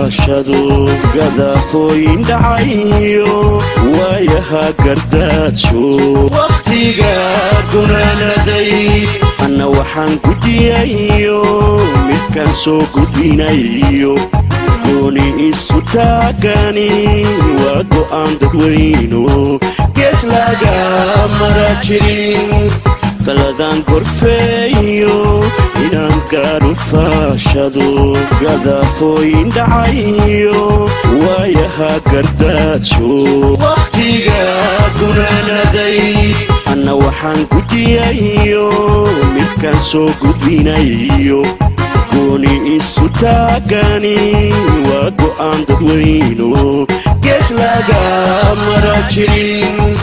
faashado gadaafooyin dhacayo waayaha gardaajo wakhtiga gunaanaday anna waxaan gudiyayo midkaan soo gudbinayo gooni isu taagani waa go'aan dadweyno gees laga mara jirin taladaan gorfeeyo inaan gaadhu faashado gadaafooyin dhacayo waayaha gardaajo wakhtiga gunaanaday anna waxaan gudiyayo midkaan soo gudbinayo gooni isu taagani waa go'aan dadweyno gees laga mara jirin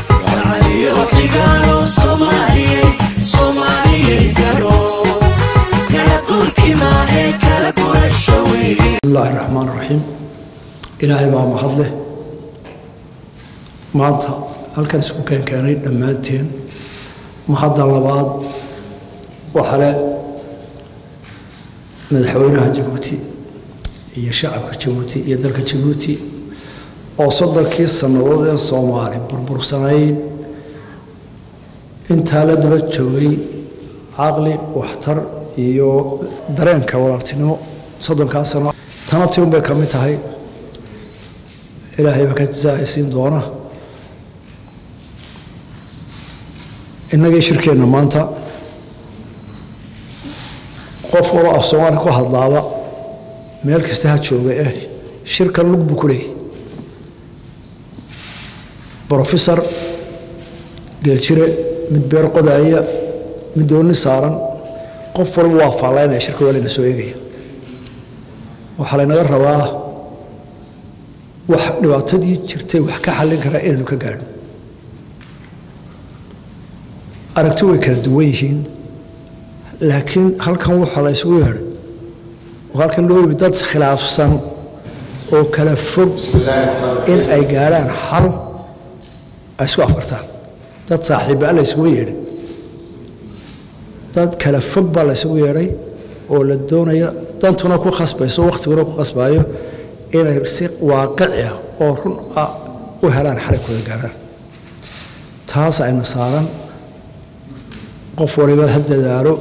bismillahi raxmaan raxiim ilaahay baa mahad leh maanta halkan isku keenkeenay dhammaanteen mahadda labaad waxa le madaxweynaha jabuuti iyo shacabka jabuuti iyo dalka jabuuti oo soddonkii sannadood ee soomaali burbursanayd intaa la daba joogay caqli waxtar iyo dareenka walaaltinimo soddonkaa sano tana ti unbay ka mid tahay ilaahay baa ka jasaaysiin doona innagii shirkeenna maanta qof walo af soomaali ku hadlaaba meel kasta ha jooga eh shirkan lug buu ku leeyahy brofesor geeljire mid beer qodaaya mid doonni saaran qof walba waa faallaynaya shirka waa layna soo eegaya waxaa laynaga rabaa wax dhibaatadii jirtay wax ka xallin karaa inaynu ka gaadho aragti way kala duwan yihiin laakiin halkan waxaa la ysugu yeedhay oo halkan loo yimi dad khilaafsan oo kala fog in ay gaadhaan xal ay isku afartaan dad saaxiibbaa la ysugu yeedhay dad kala fog baa la ysugu yeedhay oo la doonaya dantuna ku khasbayso wakhtiguna ku khasbaayo inay si waaqici ah oo run ah u helaan xalay kuda gaadhaan taas ayna saaran qof waliba ha dadaalo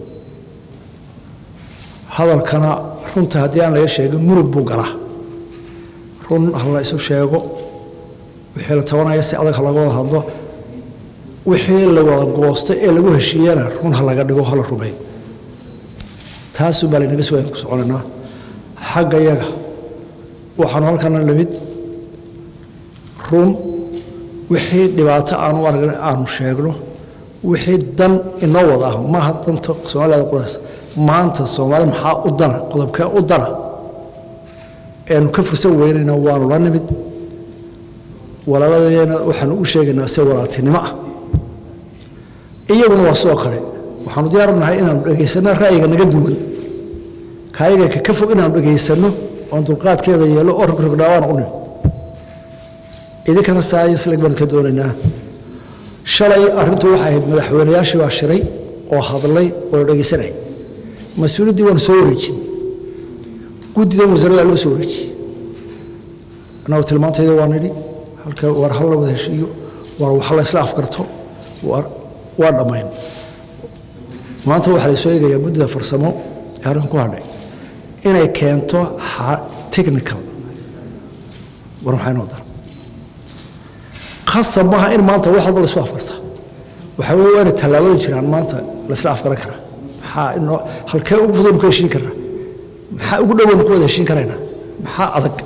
hadalkana runta haddii aan laga sheegin murug buu galaa run ha la isu sheego wixii la tabanaya si adag ha laga wada hadlo wixii la wada goostay ee lagu heshiiyana run ha laga dhigo ha la rumeeyo taasuu baa laynaga sugayaan ku soconaynaa xagga yaga waxaanu halkana lamid run wixii dhibaato aanu aragna aanu sheegno wixii dan inoo wada ah maaha danta soomaalida qudaas maanta soomaali maxaa u dana qodobkee u dana eanu ka fursan weynayna waanu la nimid walaaladeena waxaanu u sheegaynaa si walaaltinimo ah iyaguna waa sidoo kale waxaanu diyaarnahay inaanu dhegaysanno ra'yiga naga duwan kaayaga ka fog inaanu dhegaysanno oon dulqaadkeeda yeelo oo rogrogdhaawaana u nimid idinkana saayisleg baanu ka doonaynaa shalay arrintu waxay ahayd madaxweynayaashii baa shiray oo hadlay oo la dhegaysanayay mas-uuliyaddii waanu soo wareejin guddidan wasaaradaa loo soo wareejiyey annagu tilmaantayda waa nidhi halka war hal la wada heshiiyo war wax la isla afgarto waa dhammayn maanta waxaa la soo eegayaa guddida farsamo ee halkan ku hadhay inay keento technical war maxay noo dara khasab maaha in maanta wax walba laisku afgarta waxaa weye waa inay tallaabooyin jiraan maanta laisla afgaran karaa maxaa inoo halkee ugu fudaynu ku heshiin karnaa maxaa ugu dhowaynu ku wada heshiin karaynaa maxaa adag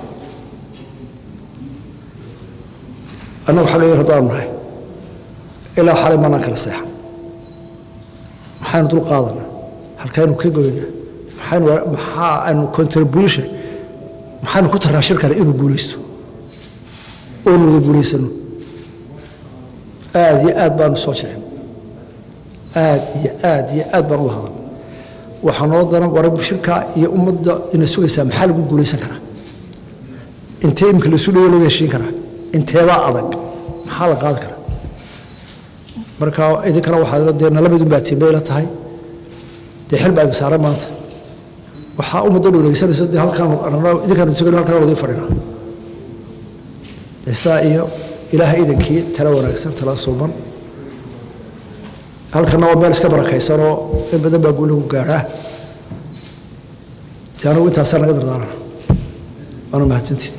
annagu xagga yar haddaanu nahay ilaa xalay maanaan kala seexan maxaynu dul qaadanaa halkaynu ka goynaa maxaynu maxaa aynu contribution maxaynu ku tarnaa shirkana inuu guulaysto oonu wada guulaysano aad iyo aad baanu soo jecin aad iyo aad iyo aad baan uga hadan waxaa noo daran war shirka iyo ummadda ina sugaysaa maxaa lagu guulaysan karaa intee imika lasu dhawo laga heshiin karaa inteebaa adag maxaa la qaadi karaa marka idinkana waxaa dee nala midun baa tiinbay la tahay dee xil baa idin saaran maanta waxaa ummadda dhuulegeysanayso dee halkaan idinkaanu tegano halkaan wadi fadhina isaa iyo ilaahay idankii tala wanaagsan tala suuban halkana waa meel iska barakaysanoo in badan baa guulagu gaadhaa dee anugu intaasaa naga dardaarana waana mahadsantiin